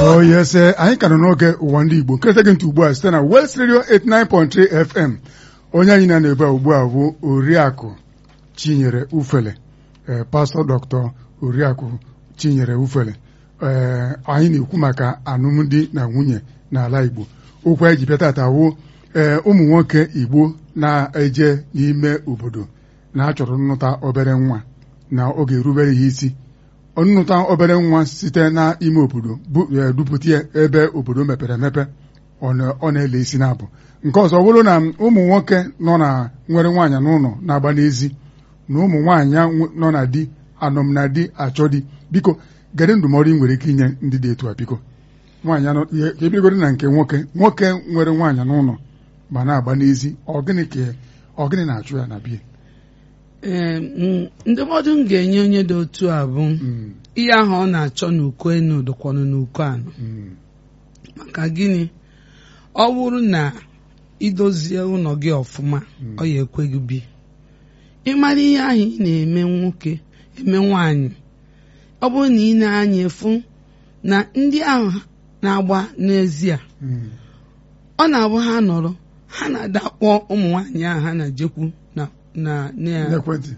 Oh yes, eh, anyị ka nọ n'oge ụwa ndị Igbo nketa gị ntị ugbu a site na West Radio 89.3 FM onye anyị na ebe a ugbu a bụ Oriakụ Chinyere Ufele eh, Pastọ Dr. Oriakụ Chinyere Ufele eh, anyị na-ekwu maka alụmdi na nwunye n'ala Igbo okwu anyị ji bịa tata wụ ee ụmụ nwoke Igbo na-eje n'ime obodo na-achọrọ nnụta obere nwa na oge erubere ya isi nnụta obere nwa site n'ime obodo dupụta ya ebe obodo mepere emepe ọ na-ele isi na-abụ nke ọzọ bụrụ na ụmụ nwoke nọ na nwere nwaanyị n'ụlọ na-agba n'ezi na ụmụ nwaanyị nọ na di anọm na di achọ di biko gere ndụmọdụ ị nwere ike inye ndị dị etu a biko nwaanyị anọ ka ebigoro na nke nwoke nwoke nwere nwaanyị n'ụlọ ma na-agba n'ezi ọgịnị ka ọgịnị na-achụ ya na bie ee ndụmọdụ m ga-enye onye dị otu a bụ ihe ahụ ọ na-achọ n'uko enu dịkwanụ n'uko anọ maka gịnị ọ bụrụ na idozie ụlọ gị ọfụma ọ ya ekwe gị bi ịmara ihe ahụ ị na-eme nwoke eme nwaanyị ọ bụrụ na ị na-anya efu na ndị ahụ na-agba n'ezie ọ na-abụ ha nọrọ ha na-ada kpọọ ụmụ nwaanyị ahụ ha na-ejekwu na na n'ekwentị